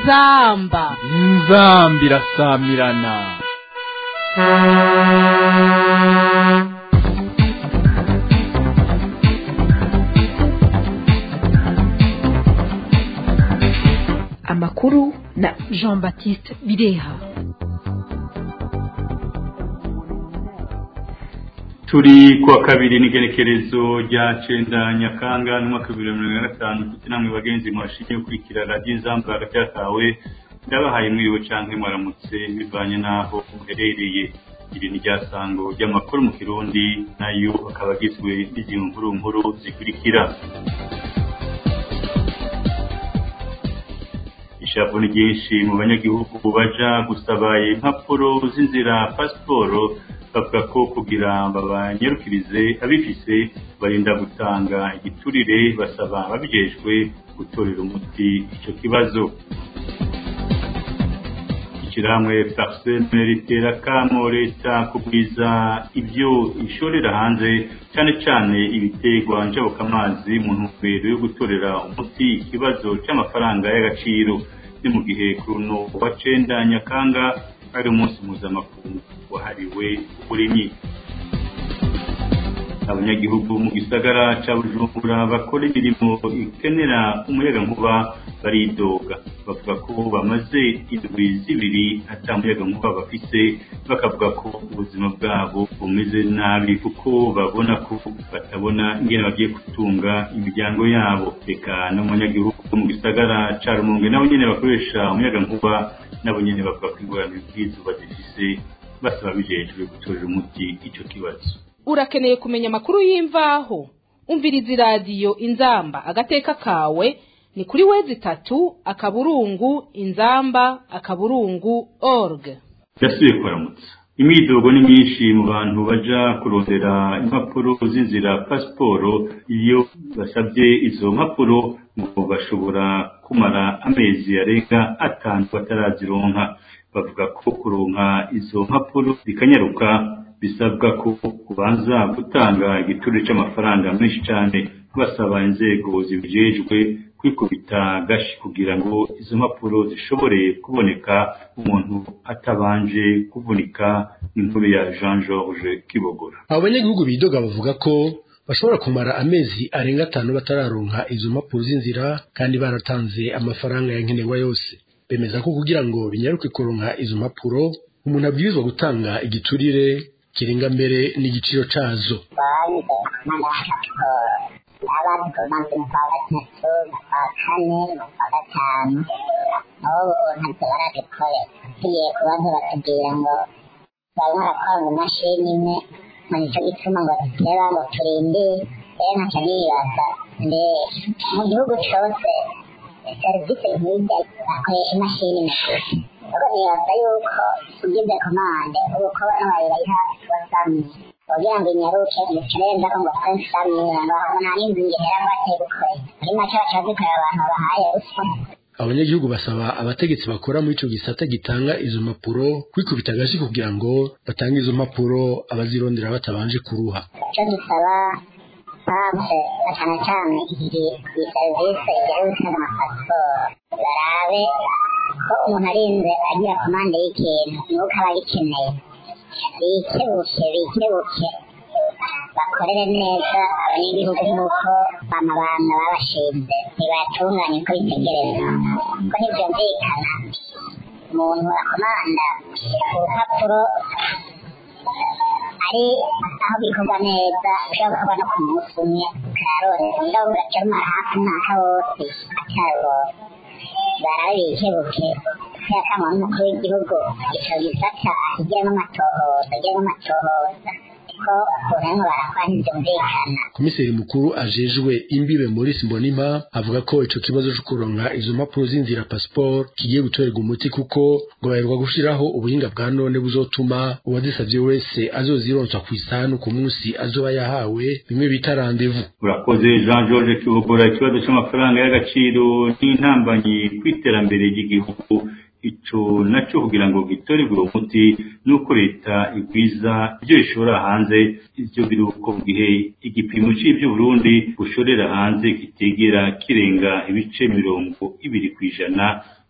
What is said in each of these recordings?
inzamba inzamba irasamirana amakuru na jean baptiste bireha turi kuwa kabiri n'igerekerezo rya cenda nyakanga n'umwaka w'ibihumbi bibiri na mirongo ine na gatanu kuko namwe bagenzi mwashingiye gukurikira radiyo inzamba hagati yakawe ndabahaye mwiriwe canke mwaramutse bivanye n'aho muherereye iri ni ryasango ry'amakuru mu kirundi nayo akaba agizwe n'izintu nkuru nkuru zikurikira ishavu ni ryinshi mu banyagihugu baja gusaba impapuro z'inzira pasiporo bavuga ko kugira babanyarukirize abifise barinda gutanga igiturire basaba ababijejwe gutorera umuti ico kibazo ishyirahamwe parseme ritera kamo leta kugwiza ibyo ishorera hanze cyane cyane ibiterwa njabukamazi mu ntumbero yo gutorera umuti ikibazo cy'amafaranga y'agaciro ni mu gihe kuruno wa cenda nyakanga ari umunsi mpuzamakungu wahariwe uburimyi abanyagihugu mu gisagara ca bujumbura bakora imirimo ikenera umuyagankuba baridoga bavuga ko bamaze indwi zibiri ata muyagankuba bafise bakavuga ko ubuzima bwabo bumeze nabi kuko babona ko batabona ingene bagiye gutunga imiryango yabo reka n'umunyagihugu mu gisagara ca rumonge nabo nyene bakoresha umuyagankuba nabo nyene bavuga ko ingorane bw'izuba zifise basaba bijejwe gutorera umuti ico kibazo urakeneye kumenya amakuru y'imvaho umviriza iradiyo inzamba agateka kawe ni kuri wezi itatu akaburungu inzamba akaburungu org yasubiye kuramutsa imyidogo ni myinshi mu bantu baja kurondera impapuro z'inzira pasiporo iyo basabye izo mpapuro ngo bashobora kumara amezi arenga atanu batarazironka bavuga ko kuronka izo mpapuro bikanyaruka bisabwa ko kubanza gutanga igituro cy'amafaranga menshi cyane basaba inzego zibijejwe kwikubita gashi kugira ngo izo mpapuro zishobore kuboneka umuntu atabanje kuvunika inkuru ya Jean George Kibogora abo banyagihugu bidoga bavuga ko bashobora kumara amezi arenga atanu batararonka izo mpapuro z'inzira kandi baratanze amafaranga ya nkenerwa yose bemeza ko kugira ngo binyaruke kuronka izo mpapuro umuntu abwirizwa gutanga igiturire kirenga mbere n'igiciro cazo abantu bamaze mu kwa gatatu mu kwa kane mu kwa gatanu nabo ntacyo barabikore tugiye kubaza batubwira ngo barimo barakora mu mashini imwe ngo nicyo gituma ngo duteba ngo turinde rero ntacyo nibaza mbe mu gihugu cose serivisi nk'irya bakoresha imashini gusa ubwo nibaza yuko ugize komande ubu ko n'abayibayiha wasamye kugira ngo inyaruke umukereza ko ngo twensamira ngo nta n'inzu ngihera bateye gukora muri make baca bazikorera abantu babahaye ruswa abanyagihugu basaba abategetsi bakora muri ico gisata gitanga izo mpapuro kwikubita agashi kugira ngo batange izo mpapuro abazirondera batabanje kuruha icyo dusaba banse na cyane cyane iyi iyi serivisi ijyanye gutanga amapasiporo barabe ko umuntu arinze agira komande y'ikintu nuko aba agikeneye bikebuke bikebuke bakorere neza abanyagihugu nk'uko amabanga babashinze ntibatunganye uko bitegereza ko ntibyumvikana umuntu akomanda urupapuro ari aho bikorwa neza ushobora gukorwa no ku munsi umwe ukararorera ngaho ugaca rumara hafi umwaka wose atarubonye barabe bikebuke yakamwa n'umukuru w'igihugu ico gisata akigiramo amatohoza agiramo amatohoza ko uburengo barakora ntibyumvikana komiseri mukuru ajejwe imbibe Maurice Mbonimpa avuga ko ico kibazo cyo kuronka izo mpapuro z'inzira passport kigiye gutorerwa umuti kuko ngo baheruka gushiraho ubuhinga bwa none buzotuma uwazisavye wese azozironswa ku isanu ku munsi azoba yahawe bimwe bita rendez-vous urakoze Jean George Kibogora ikibazo cy'amafaranga y'agaciro n'intambanyi kw'iterambere ry'igihugu ico naco kugira ngo gitorerwe umuti nuko leta igwiza ibyo ishora hanze ivyo biruko mu gihe igipimo c'ivyo Burundi bushorera hanze kitegera kirenga ibice mirongo ibiri kw'ijana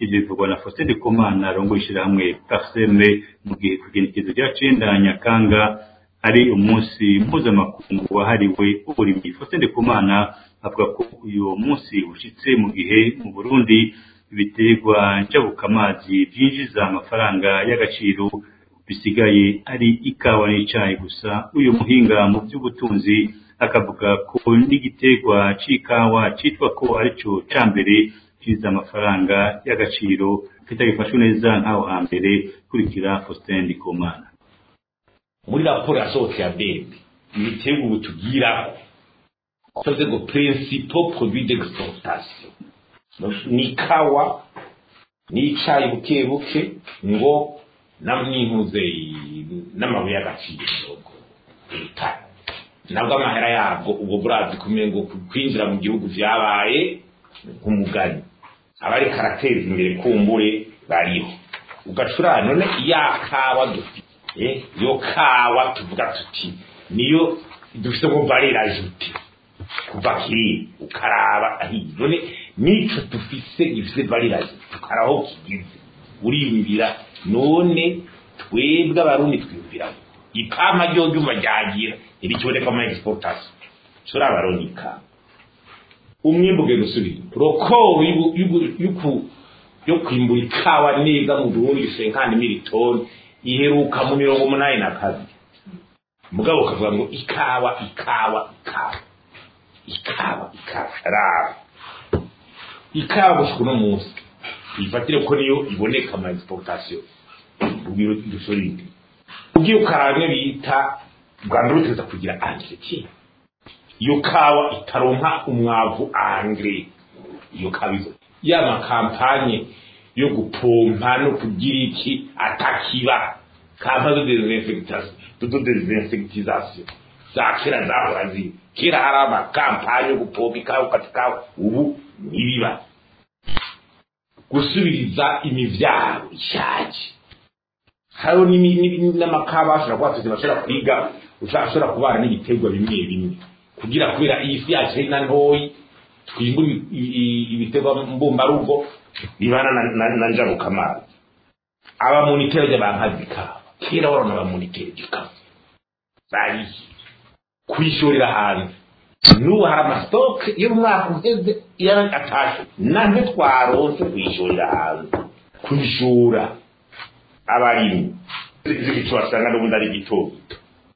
ivyo bivugwa na Faustin Ndikumana arongoye ishirahamwe Parseme mu gihe kugenekezo rya cenda Nyakanga ari umunsi mpuzamakungu wahariwe uburimyi Faustin Ndikumana avuga ko uyu munsi ushitse mu gihe mu Burundi ibiterwa njabukamazi vyinjiza amafaranga y'agaciro bisigaye ari ikawa n'icayi gusa uyu muhinga mu by'ubutunzi akavuga ko n'igiterwa c'ikawa citwa ko arico ca mbere kiza amafaranga y'agaciro kitagifashwe neza nk'aho hambere kurikira Faustin Ndikumana muri raporo yasohotse ya bebe ibiterwa ubu tubwira koze ngo principal produit d'exportation ni ikawa n'icayi buke buke ngo n'impuze n'amabuye y'agaciro leta nabwo amahera yabwo ubwo burazi kumenya ngo kwinjira mu gihugu vyabaye nk'umugani abari karateza imbere kumbure bariho ugacura none ya kawa dufite yo kawa tuvuga tuti niyo dufite ngo valera ajute kuva kiri ukaraba ahiye none nico dufise gifise valera ajute tukaraho kigize uriyumvira none twebwe abarundi twiyumvira ipama ryo ryuma ryagira irikiboneka muri exportation cura abarundi ikama umwimbu ugenda usubira rokoro yo kwimbura ikawa neza mu burundi senkani militoni iheruka mu mirongo umunani na kabiri mugabo ukavuga ngo ikawa ikawa ikawa ikawa ikawa raba ikawa gushika uno munsi ifatire ko niyo iboneka mu exportation ubwiro dusorinde ugiye ukaraba bita rwanda ruteza kugira entretien iyo kawa itaronka umwavu angre iyo kawa izo ya makampanye yo gupompa no kugira iki atakiba kampa zo desinfectation zo desinfectisation za kera zahora ziri kera hari amakampanye yo gupompa ikawa ukatikawa ubu ntibiba gusubiriza imivyaro ishaje hariho n'amakaba ashobora kuba tuzi bashobora kwiga ushobora kubana n'ibiterwa bimwe bimwe kugira kubera iyi si yacu ari na ntoyi twimbura ibiterwa mbumbarugo bibana na njabukamazi abamuniteri ry'abankazi kaba kera warona abamuniteri gikaba bariye kwishorera hanze n'ubu hari amasitoke iyo umwaka uheze iyo atashe nabyo twaronse kwishorera hanze kwishura abarimyi ico basanga n'ubundi ari gito gito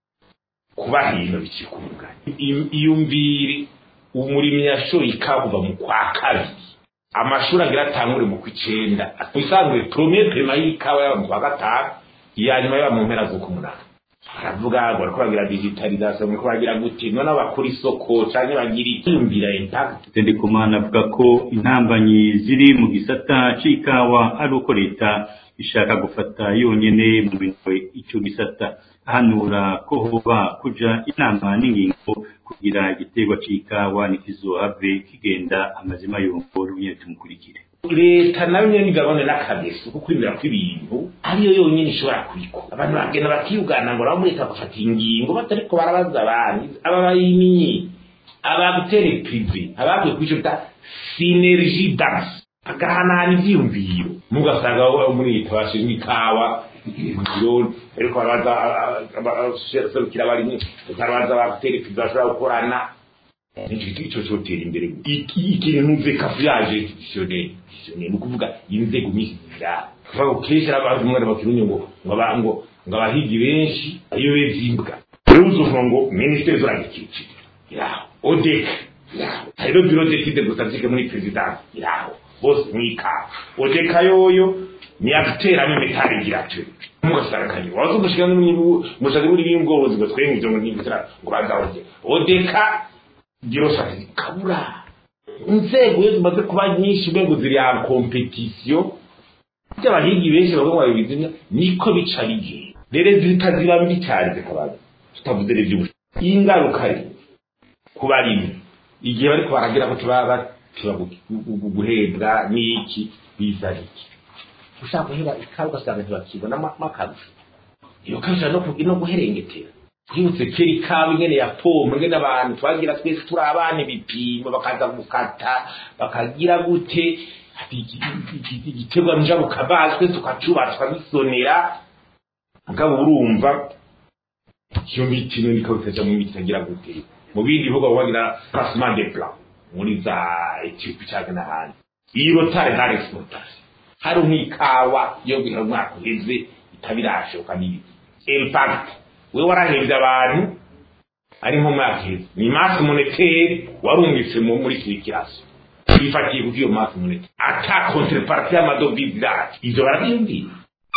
kuba hino bikikunga iyumvire umurimyi yashoye ikawa kuva mu kwa kabiri amashuri agira atangure mu kw'icenda usanzwe premier pema y'ikawa yaba mu kwa gatanu iya nyuma yaba mu mpera z'ukumunani baravuga ngo bariko bagira digitalisation bariko bagira gute none bakora isoko canke bagira iyumvira impact Tendikumana avuga ko intambanyi ziri mu gisata c'ikawa ari uko leta ishaka gufata yonyene mu bintu ico gisata ahanura ko hoba kuja inama n'ingingo kugira igiterwa c'ikawa ntikizohave kigenda amazima yongoro nyene tumukurikire leta nayo nyene igabane n'akageso ko kwimira kw'ibintu ariyo yonyene ishobora kubikora abantu bagenda bakiyugana ngo nabo muri leta bafata ingingo batariko barabaza abandi aba bayiminyi abagutere prive abavuye kwico bita synergie dance agahanahana ivyiyumviro mugasanga muri leta bashinzwe ikawa ibiro ariko barabaza abaserukira abarimyi barabaza abagutere prive bashobora gukorana ico cotera imbere ikintu ntuve kafu yaje institutionnel ni ukuvuga inzego nyinshi zirara kuvuga kenshi abantu umwana bakirunya ngo ngo ngo abahigi benshi ariyo bezimbwa rero uzovuga ngo ministeri zuragikikije iraho odeka iraho hariho biro d'étude gusa zike muri presidence iraho bose mwikawa odeka yoyo ni aguteramo imitari igira ati mugasanganye waza ugushika mushaka muri b'ubworozi ngo twenge ibyo ngo ntibitara ngo bazahoje odeka girosari kabura inzego iyo zimaze kuba nyinshi mbego ziri ya kompetisiyo by'abahigi benshi bavuga ngo babizimya niko bica bigiye rero zitaziba mbi cyane zikabaza tutavuze rero iby'ubushi ingaruka ari ku barimyi igihe bariko baragira ko tubaba tiba guhembwa n'iki biza iki ushaka guhera ikawa ugasanga ntibakibonamo akarusho iyo karusho no guherengetera twibutse kera ikawa ingene ya pompa ingene abantu twagira twese turi abana ibipimo bakaza gukata bakagira gute igiterwa njabukamazi twese tukacubaha tukabisonera mugabo urumva iyo miti niyo niko bikaja mu miti itagira gute mu bindi bihugu bagira placement de plan muri za Ethiopia cyangwa n'ahandi iyi rotare ntari exportation hari nk'ikawa yo guhera umwaka uheze itabirashoka n'ibiti impact we warahembye abantu ari nko mwaka uheze ni masse monétaire warumvise muri kirikiraso bifatiye kuko iyo masse monétaire ata contrepartie y'amadovize yacu ivyo barabyumvira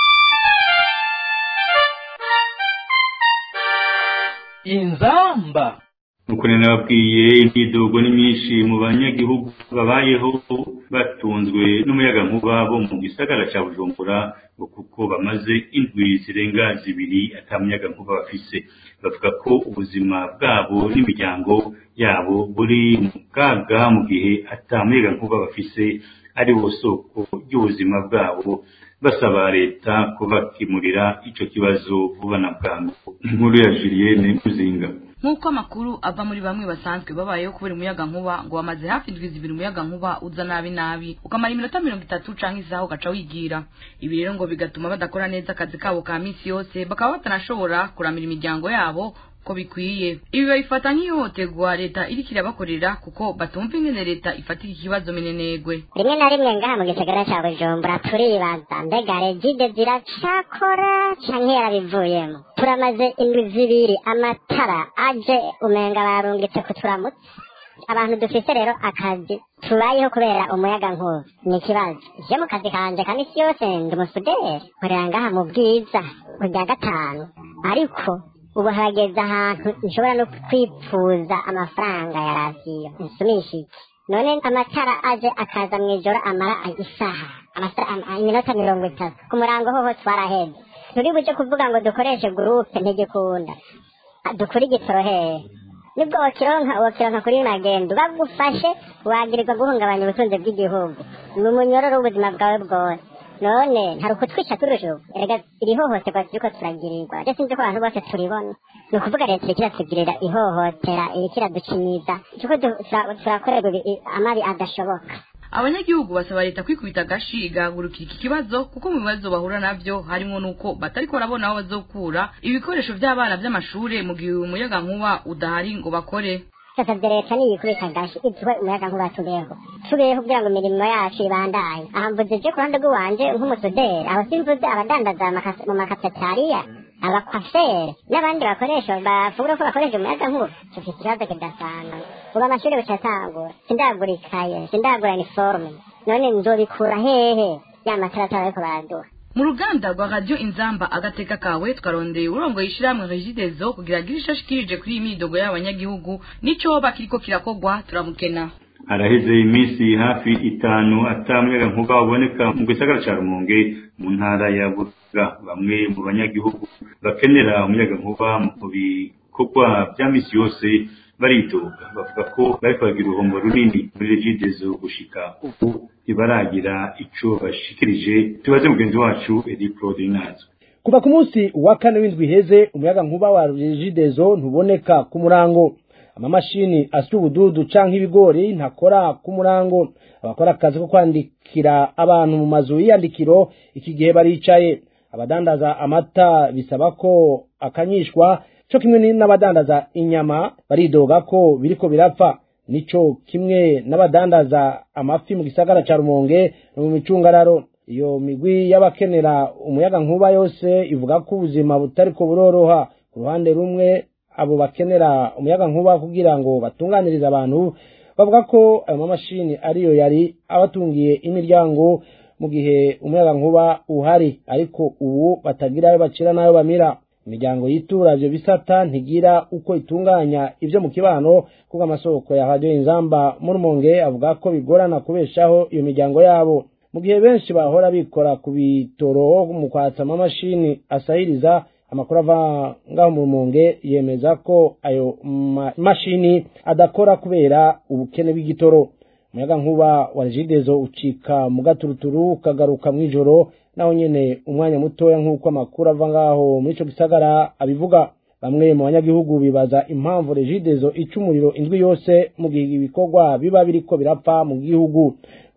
inzamba nuko nari nababwiye imyidogo ni myinshi mu banyagihugu babayeho batunzwe n'umuyagankuba bo mu gisagara cya bujumbura ngo kuko bamaze indwi zirenga zibiri ata muyagankuba bafise bavuga ko ubuzima bwabo n'imiryango yabo buri mu kaga mu gihe ata muyagankuba bafise ari wo soko ry'ubuzima bwabo basaba leta kubakemurira ico kibazo vuba na bwangu inkuru ya Julienne Muzinga nk'uko amakuru ava muri bamwe basanzwe babayeho kubera umuyaga nkuba ngo bamaze hafi indwi zibiri umuyaga nkuba uza nabi nabi ukamara iminota mirongo itatu canke isaha ugaca wigira ibi rero ngo bigatuma badakora neza akazi kabo ka misi yose bakaba batanashobora kuramira imiryango yabo ko bikwiye ibi babifata nk'ihohoterwa leta iriko irabakorera kuko batumva ingene leta ifatira ikibazo minenegwe rimwe na rimwe ngaha mu gisagara ca bujumbura turibaza mbega regide ziracakora canke yarabivuyemo turamaze indwi zibiri amatara aje umenga barungitse kuturamutsa abantu dufise rero akazi tubayeho kubera umuyaga nkuba ni ikibazo je mu kazi kanje kandi isi yose ndi umusuderi nkorera ngaha mu bwiza kurya gatanu ariko ubu hageze ahantu nshobora no kwipfuza amafaranga ya radiyo nsumishije none amatara aje akaza mu ijoro amara isaha iminota mirongo itatu ku murango hoho twaraheze turi buje kuvuga ngo dukoreshe gurupe ntigikunda dukure igitoro hehe nibwo wakironka wakironka kuri magendo bagufashe wagirirwa guhungabanya ubutunzi bw'igihugu ni umunyororo w'ubuzima bwawe bwose none hari ukutwica turusho erega iri hohoterwa turiko turagirirwa je sinzi ko abantu bose turibona ni ukuvuga leta iriko iratugirira ihohotera iriko iraducinyiza turiko turakorerwa amabi adashoboka abanyagihugu basaba leta kwikubita agashi igahagurukira iki kibazo kuko mu bibazo bahura navyo harimo nuko batariko barabona aho bazokura ibikoresho vy'abana vy'amashure mu gihe umuyaga nkuba udahari ngo bakore sasavye leta niyikubita agashi iduhe umuyaga nkuba tubeho tubeho kugira ngo imirimo yacu ibandanye aha mvuze je ku ruhande rw'iwanje nk'umusuderi aho simvuze abadandaza mu makafetariya abakwafere n'abandi bakoresha bavuga ko bakoresha umuyaga nkuba dufite ikibazo kidasanzwe ubu amashuri bucatangura sindagura ikaye sindagura iniforume none nzobikura hehe ya mataratara ariko baraduha mu ruganda rwa radiyo inzamba agateka kawe twarondeye urongoye ishyirahamwe regidezo kugira agire isho ashikirije kuri iyi midogo y'abanyagihugu n'ico bakiriko kirakogwa turamukena haraheze iminsi hafi itanu atamuyaga nkuba uboneka mu gisagara ca rumonge mu ntara ya burura bamwe mu banyagihugu bakenera umuyaga nkuba mu bikorwa vya misi yose baridoga bavuga ko bariko bagira uruhombo runini muri regidezo gushika ubu ntibaragira ico bashikirije tubaze mugenzi wacu edi claude nazo kuva ku munsi wa kane w'indwi iheze umuyaga nkuba wa regidezo ntuboneka ku murango amamashini asya ubududu canke ibigori ntakora ku murango abakora akazi ko kwandikira abantu mu mazu y'iyandikiro iki gihe baricaye abadandaza amata bisaba ko akanyishwa co kimwe n'abadandaza inyama baridoga ko biriko birapfa nico kimwe n'abadandaza amafi mu gisagara ca rumonge no mu micungararo iyo migwi y'abakenera umuyaga nkuba yose ivuga ko ubuzima butariko buroroha ku ruhande rumwe abo bakenera umuyaga nkuba kugira ngo batunganirize abantu bavuga ko ayo mamashini ariyo yari abatungiye imiryango mu gihe umuyaga nkuba uhari ariko ubu batagira ayo bacira n'ayo bamira imiryango yitura ivyo bisata ntigira uko itunganya ivyo mu kibano kuko amasoko ya radiyo inzamba mu rumonge avuga ko bigorana kubeshaho iyo miryango yabo mu gihe benshi bahora bikora ku bitoro mu kwatsa amamashini asahiriza amakuru ava ngaho mu rumonge yemeza ko ayo mashini adakora kubera ubukene bw'igitoro umuyaga nkuba wa regidezo ucika mu gaturuturu ukagaruka mw'ijoro naho nyene umwanya mutoya nk'uko amakuru ava ngaho muri ico gisagara abivuga bamwe mu banyagihugu bibaza impamvu regidezo ica umuriro indwi yose mu gihe ibikorwa biba biriko birapfa mu gihugu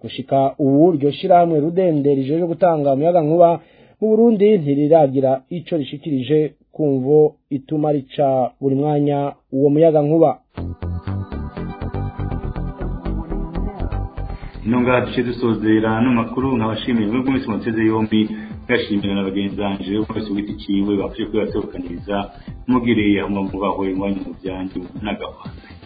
gushika ubu iryo shirahamwe rudende rijeje gutanga umuyaga nkuba mu Burundi ntiriragira ico rishikirije kumvo ituma rica buri mwanya uwo muyaga nkuba ino ngaha duce dusozera no makuru nkabashimiye mwebwe mwese muteze yombi ngashimira na bagenzi banje bose wita ikiwe bafashe kuyasohokaniriza mugiriye hamwe mubahwe iwanyu mu byanyu n'agahwana